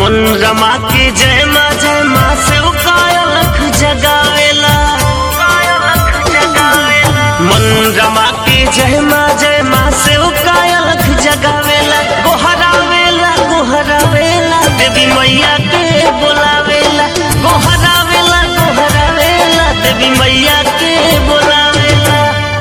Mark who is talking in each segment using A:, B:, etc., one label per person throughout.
A: मन रमा के जय माँ जय माँ से कायलख जगावेला मन रमा के जय माँ जय माँ से कायलख जगावेला गोहरावेला गोहरावेला देवी मैया के बोलावेला गोहरावेला गोहरावेला देवी मैया के बोलावेला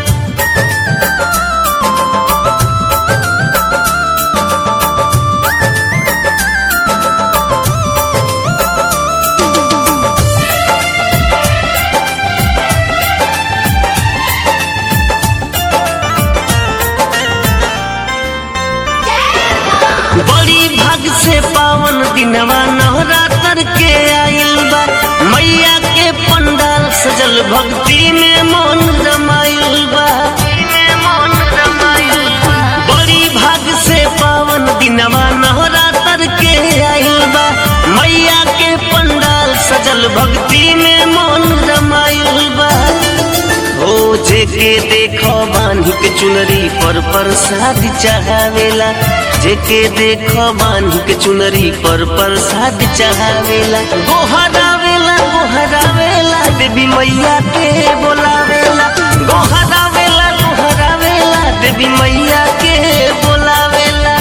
A: बड़ी भाग से पावन दिनवा नवरात्र के आइल बा मैया के पंडाल सजल भक्ति में मन रमाइल बा बड़ी भाग से पावन दिनवा नवरात्र के आइल बा मैया के पंडाल सजल भक्ति में मन रमाइल बा ओ जेके देखो बांधी के चुनरी पर प्रसाद चढ़ावेला जेके देखो बांधी के चुनरी पर प्रसाद चढ़ावेला गोहरावेला गोहरावेला देवी मैया के बोलावेला गोहरावेला गोहरावेला देवी मैया के बोलावेला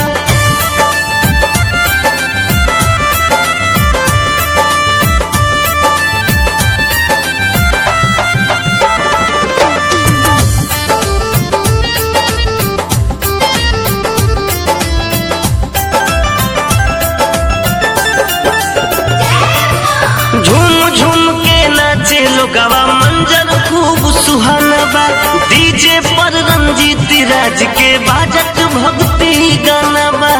A: झूम झूम के नाचे लोगवा मंजर खूब सुहाना बा डीजे पर रंजीत राज के बाजत भक्ति गाना बा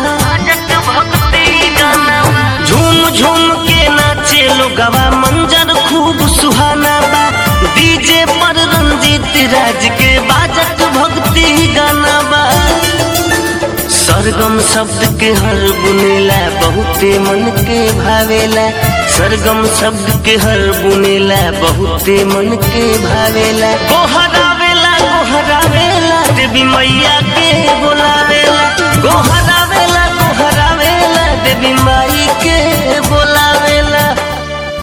A: झूम झूम के नाचे लोगवा मंजर खूब सुहाना बा डीजे पर रंजीत राज के बाजत भक्ति गाना बा सरगम शब्द के हर बुनेला बहुते मन के भावेला सरगम शब्द के हर बुनेला बहुते मन के भावेला गोहरावेला गोहरावेला देवी मैया के बोला